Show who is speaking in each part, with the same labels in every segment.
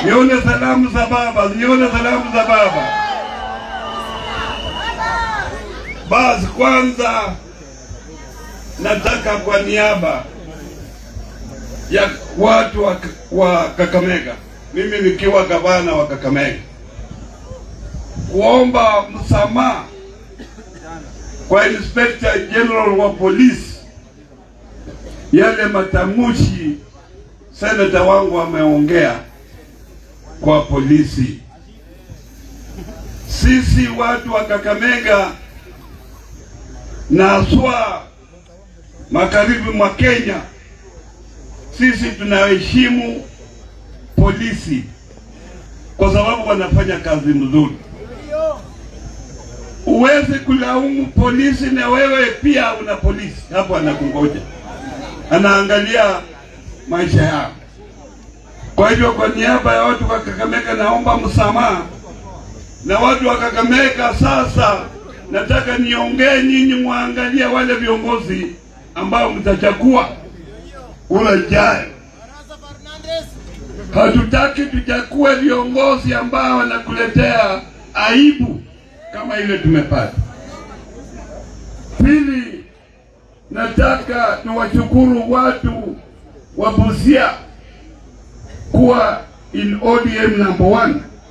Speaker 1: nione salamu za baba, nione salamu za baba. Basi kwanza nataka kwa niaba ya watu wa, wa Kakamega, mimi nikiwa gavana wa Kakamega, kuomba msamaha kwa Inspector General wa polisi, yale matamushi seneta wangu ameongea kwa polisi. Sisi watu wa Kakamega na haswa magharibi mwa Kenya, sisi tunaheshimu polisi kwa sababu wanafanya kazi mzuri. Uwezi kulaumu polisi na wewe pia una polisi hapo anakungoja, anaangalia maisha yao. Kwa hivyo, kwa niaba ya watu wa Kakamega naomba msamaha, na watu wa Kakamega sasa nataka niongee, nyinyi mwangalie wale viongozi ambao mtachagua ulajayo. Hatutaki tuchague viongozi ambao wanakuletea aibu kama ile tumepata. Pili, nataka niwashukuru watu wa Busia kuwa in ODM number one.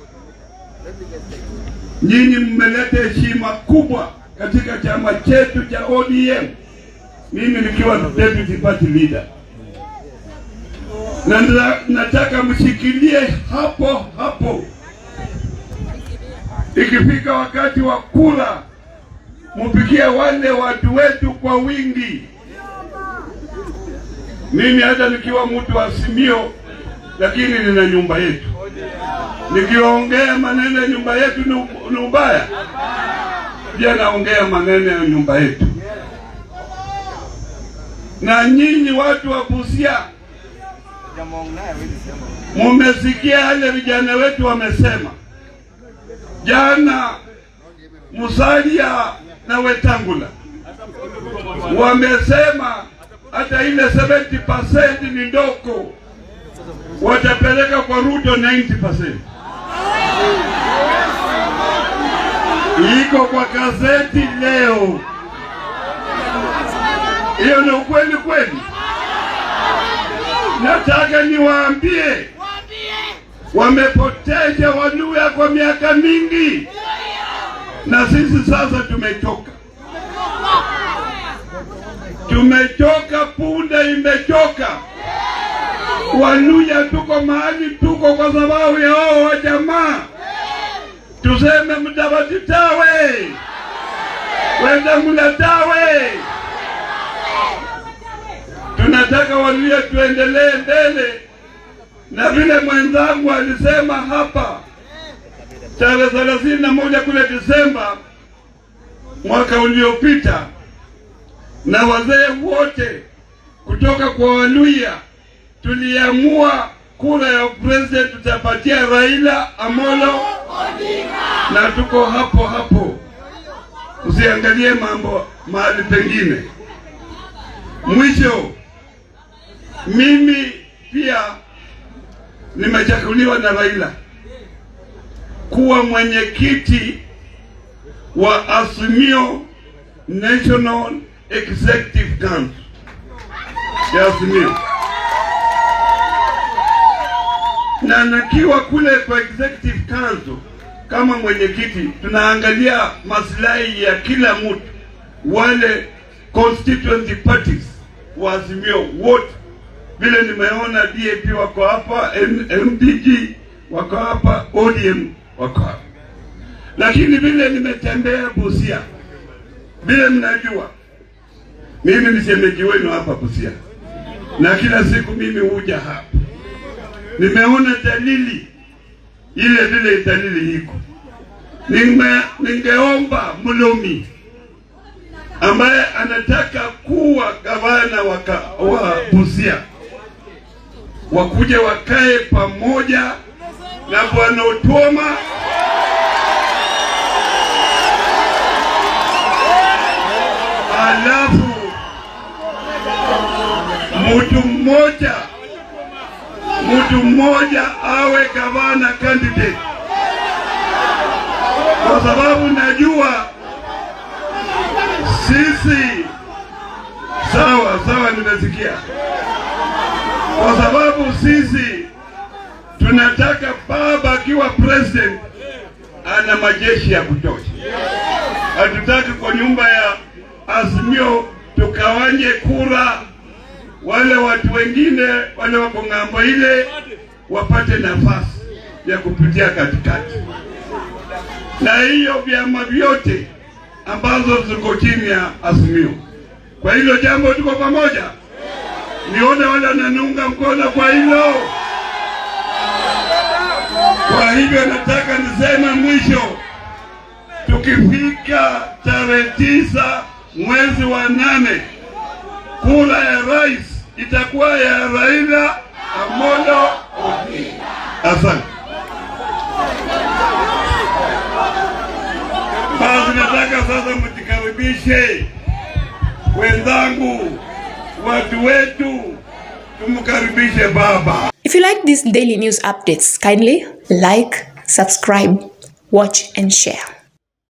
Speaker 1: Nyinyi mmeleta heshima kubwa katika chama chetu cha ODM, mimi nikiwa deputy party leader, na nda- nataka mshikilie hapo hapo. Ikifika wakati wa kula, mupigie wale watu wetu kwa wingi. Mimi hata nikiwa mtu wa Simio, lakini nina nyumba yetu. Nikiongea maneno ya nyumba yetu ni ni ubaya, pia naongea maneno ya nyumba yetu. Na nyinyi watu wa Busia, mumesikia yale vijana wetu wamesema jana. Musalia na Wetangula wamesema hata ile 70% ni ndoko, watapeleka kwa Ruto 90%. Iko kwa gazeti leo. Hiyo ni ukweli kweli? Nataka niwaambie, wamepoteza Waluya kwa miaka mingi, na sisi sasa tumechoka. Tumechoka, punda imechoka. Waluya tuko mahali tuko kwa sababu ya hao wa jamaa. Tuseme Mudavadi tawe, Wetangula tawe. Tunataka Waluya tuendelee mbele, na vile mwenzangu alisema hapa tarehe thelathini na moja kule Disemba mwaka uliopita, na wazee wote kutoka kwa Waluya tuliamua kura ya president tutapatia Raila Amolo na tuko hapo hapo, usiangalie mambo mahali pengine. Mwisho, mimi pia nimechaguliwa na Raila kuwa mwenyekiti wa Azimio National Executive Council ya Azimio, na nakiwa kule kwa Executive Council kama mwenyekiti, tunaangalia maslahi ya kila mtu, wale constituency parties wa Azimio wote. Vile nimeona DAP wako hapa, M- MDG wako hapa, ODM wako hapa, lakini vile nimetembea Busia, vile mnajua mimi ni shemeji wenu hapa Busia, na kila siku mimi huja hapa. Nimeona dalili ile vile dalili iko. Nime, ningeomba Mlomi ambaye anataka kuwa gavana wa, ka- wa Busia wakuje wakae pamoja na bwana Otuoma alafu mtu mmoja mtu mmoja awe gavana candidate, kwa sababu najua sisi. Sawa sawa, nimesikia. Kwa sababu sisi tunataka baba akiwa president ana majeshi ya kutosha. Hatutaki kwa nyumba ya Azimio tukawanye kura, wale watu wengine wale wako ng'ambo ile wapate nafasi ya kupitia katikati, na hiyo vyama vyote ambazo ziko chini ya Azimio. Kwa hilo jambo tuko pamoja, nione wale wananiunga mkono kwa hilo. Kwa hivyo nataka niseme mwisho, tukifika tarehe tisa mwezi wa nane, kura ya rais itakuwa ya Raila Amolo Odinga. Asante. Basi nataka sasa mjikaribishe wenzangu, watu wetu, tumkaribishe baba.
Speaker 2: If you like these daily news updates, kindly like, subscribe, watch, and share.